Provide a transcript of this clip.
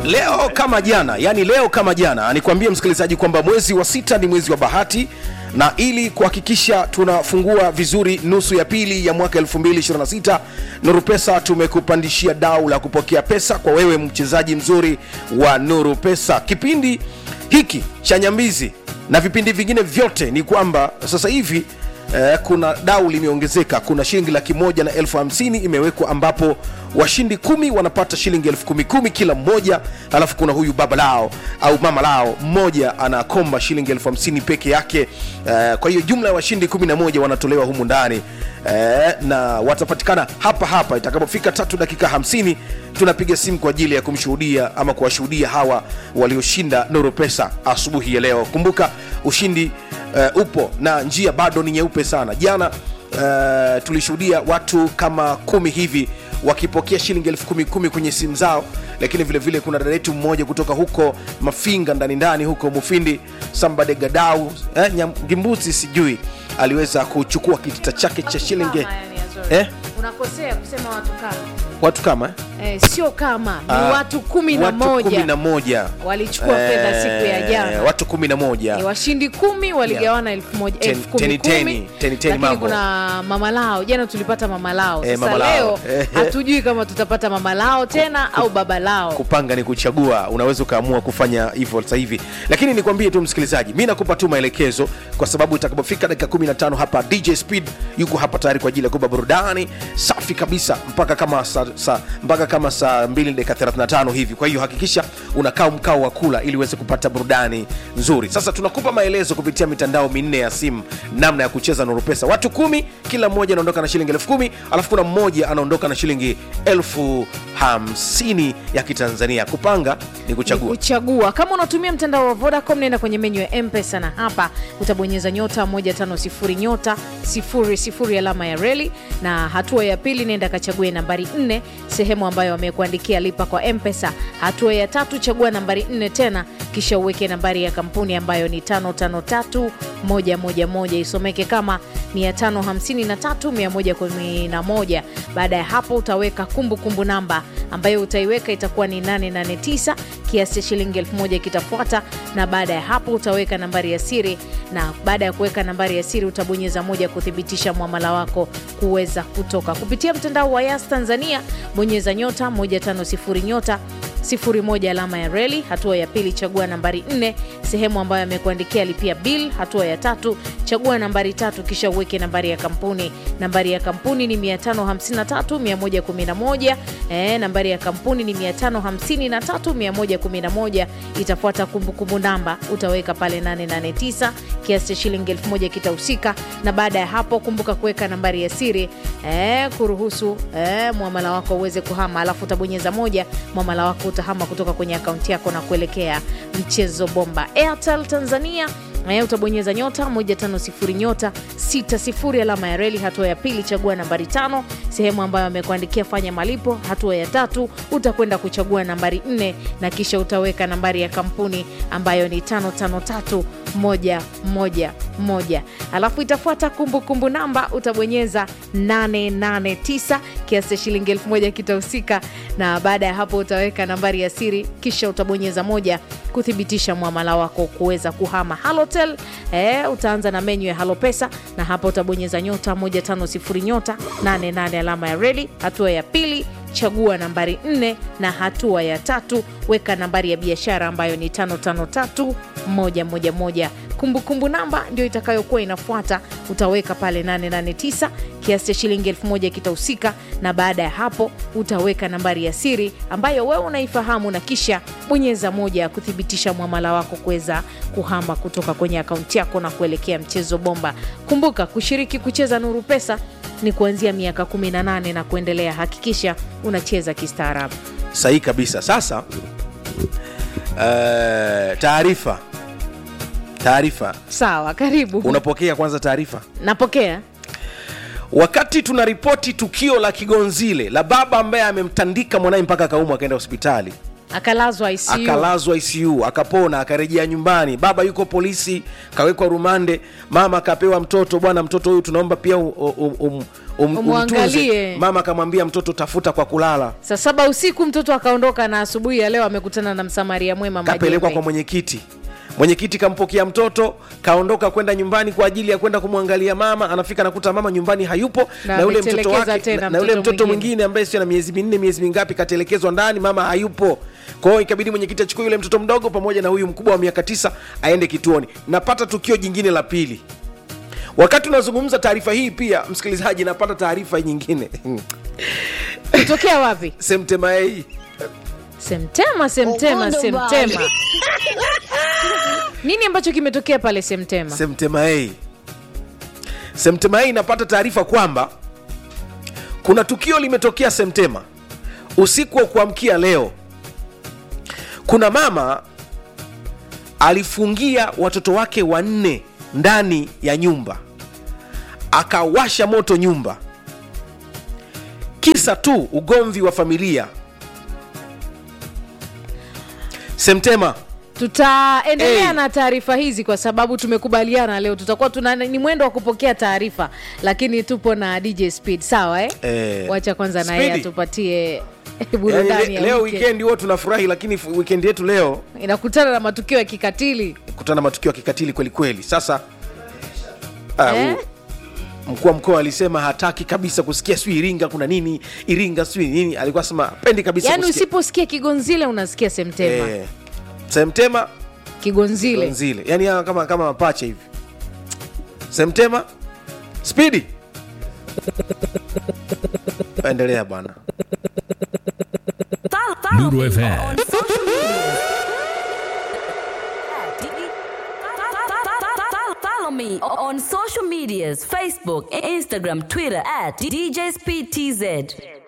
leo kama jana yani leo kama jana nikwambie msikilizaji kwamba mwezi wa sita ni mwezi wa bahati na ili kuhakikisha tunafungua vizuri nusu ya pili ya mwaka 226 nuru pesa tumekupandishia dau la kupokea pesa kwa wewe mchezaji mzuri wa nuru pesa kipindi hiki cha nyambizi na vipindi vingine vyote ni kwamba sasa hivi eh, kuna dau limeongezeka kuna shilingi laki moja na elfu hamsini imewekwa ambapo washindi kumi wanapata shilingi elfu kumi kumi kila mmoja alafu kuna huyu baba lao au mama lao mmoja anakomba shilingi elfu hamsini peke yake eh, kwa hiyo jumla ya washindi kumi na moja wanatolewa humu ndani eh, na watapatikana hapa hapa itakapofika tatu dakika hamsini tunapiga simu kwa ajili ya kumshuhudia ama kuwashuhudia hawa walioshinda nuru pesa asubuhi ya leo kumbuka ushindi uh, upo na njia bado ni nyeupe sana jana uh, tulishuhudia watu kama kumi hivi wakipokea shilingi elfu kumi kumi kwenye simu zao lakini vile vile kuna dada yetu mmoja kutoka huko mafinga ndani ndani huko mufindi sambade gadau eh, Nyam- sijui aliweza kuchukua kitita chake cha shilingi Kama, yani, Azori. eh? unakosea kusema watu kama watu kama eh? eh, sio kama ni Ah, watu kumi na watu kumi moja na moja walichukua fedha siku ya jana watu kumi na moja Ni washindi kumi waligawana elfu moja Ten- elfu kumi teni- kumi. teni, teni- teni lakini mambo. kuna mama lao jana tulipata mama lao Eh, sasa mama lao. leo Eh, eh. hatujui kama tutapata mama lao tena au baba lao kupanga ni kuchagua unaweza ukaamua kufanya hivyo sasa hivi lakini nikwambie tu msikilizaji mi nakupa tu maelekezo kwa sababu itakapofika dakika 15 hapa dj speed yuko hapa tayari kwa ajili ya kupa burudani safi kabisa mpaka kama sa, sa, mpaka kama saa 2 dakika 35 hivi kwa hiyo hakikisha unakaa mkao wa kula ili uweze kupata burudani nzuri sasa tunakupa maelezo kupitia mitandao minne ya simu namna ya kucheza nuru pesa watu kumi kila mmoja anaondoka na shilingi elfu kumi alafu kuna mmoja anaondoka na shilingi elfu hamsini ya kitanzania kupanga ni kuchagua kuchagua kama unatumia mtandao wa vodacom nenda kwenye menyu ya mpesa na hapa utabonyeza nyota 150 nyota 00 alama ya reli na hatua ya pili nenda kachague nambari 4 sehemu ambayo wamekuandikia lipa kwa mpesa hatua ya tatu chagua nambari 4 tena kisha uweke nambari ya kampuni ambayo ni 553111 isomeke kama 553111 baada ya hapo utaweka kumbukumbu kumbu namba ambayo utaiweka itakuwa ni 889 kiasi cha shilingi 1000 kitafuata na baada ya hapo utaweka nambari ya siri na baada ya kuweka nambari ya siri utabonyeza moja kuthibitisha mwamala wako kuweza kutoka kupitia mtandao wa yas tanzania bonyeza nyota 150 nyota 01 alama ya reli hatua ya pili chagua nambari 4 sehemu ambayo amekuandikia lipia bill hatua ya tatu chagua nambari tatu kisha uweke nambari ya kampuni nambari ya kampuni ni 553111 e, nambari ya kampuni ni 553111 itafuata kumbukumbu namba utaweka pale 889 kiasi cha shilingi 1000 kitahusika na baada ya hapo kumbuka kuweka nambari ya siri e, kuruhusu e, mwamala wako uweze kuhama alafu utabonyeza moja mwamala wako utahama kutoka kwenye akaunti yako na kuelekea mchezo bomba airtel tanzania Eh, utabonyeza nyota 150 nyota 60 alama ya reli hatua ya pili chagua nambari tano sehemu ambayo amekuandikia fanya malipo hatua ya tatu utakwenda kuchagua nambari 4 na kisha utaweka nambari ya kampuni ambayo ni 553111 alafu itafuata kumbukumbu namba utabonyeza 889 kiasi cha shilingi 1000 kitahusika na baada ya hapo utaweka nambari ya siri kisha utabonyeza moja kuthibitisha mwamala wako kuweza kuhama halotel eh, utaanza na menyu ya halopesa na hapa utabonyeza nyota 150 nyota 88 alama ya reli hatua ya pili chagua nambari 4 na hatua ya tatu weka nambari ya biashara ambayo ni 553111 kumbukumbu namba ndio itakayokuwa inafuata utaweka pale 889 kiasi cha shilingi 1000 kitahusika na baada ya hapo utaweka nambari ya siri ambayo wewe unaifahamu na kisha bonyeza moja ya kuthibitisha mwamala wako kuweza kuhama kutoka kwenye akaunti yako na kuelekea mchezo bomba kumbuka kushiriki kucheza nuru pesa ni kuanzia miaka 18 na kuendelea hakikisha unacheza kistaarabu sahihi kabisa sasa uh, taarifa taarifa sawa karibu unapokea kwanza taarifa napokea wakati tunaripoti tukio la kigonzile la baba ambaye amemtandika mwanaye mpaka akaumwa akaenda hospitali akalazwa ICU. akalazwa ICU akapona, akarejea nyumbani. Baba yuko polisi, kawekwa rumande. Mama akapewa mtoto, bwana, mtoto huyu tunaomba pia um, um, um, um, Umwangalie. umtunze. Mama akamwambia mtoto, tafuta kwa kulala. saa saba usiku mtoto akaondoka na asubuhi ya leo amekutana na msamaria mwema Kapelekwa Majembe. kwa mwenyekiti. Mwenyekiti kampokea mtoto, kaondoka kwenda nyumbani kwa ajili ya kwenda kumwangalia mama. Anafika nakuta mama nyumbani hayupo, Na na, yule mtoto ametelekeza wake tena na, na yule mtoto mtoto mwingine. mwingine ambaye sio na miezi minne miezi mingapi katelekezwa ndani, mama hayupo. Kwa hiyo ikabidi mwenyekiti achukue yule mtoto mdogo pamoja na huyu mkubwa wa miaka tisa aende kituoni. Napata tukio jingine la pili. Wakati unazungumza taarifa hii, pia msikilizaji, napata taarifa nyingine kutokea wapi Semtema hii semtema semtema Ugondo semtema nini ambacho kimetokea pale semtema Semtema hii Semtema hii inapata taarifa kwamba kuna tukio limetokea Semtema usiku wa kuamkia leo. Kuna mama alifungia watoto wake wanne ndani ya nyumba, akawasha moto nyumba, kisa tu ugomvi wa familia. Semtema tutaendelea Hey. na taarifa hizi kwa sababu tumekubaliana leo tutakuwa tuna ni mwendo wa kupokea taarifa lakini tupo na dj speed sawa eh? Eh, wacha kwanza na yeye Speedy. atupatie yani, burudani le, ya leo weekend. weekend huo tunafurahi, lakini f- weekend yetu leo inakutana na matukio ya kikatili kutana na matukio ya kikatili kweli kweli. Sasa ah, Eh? u- mkuu wa mkoa alisema hataki kabisa kusikia sijui Iringa kuna nini, Iringa sijui nini, alikuwa sema pendi kabisa yaani kusikia. usiposikia kigonzile unasikia semtema Eh, Semtema kigonzile Gonzile, yani hawa kama kama mapacha hivi. Semtema Speedy, endelea bwana. Follow, follow Lulu me FM. on social media. Follow- Follow me on social medias Facebook, Instagram, Twitter at DJ Speed TZ.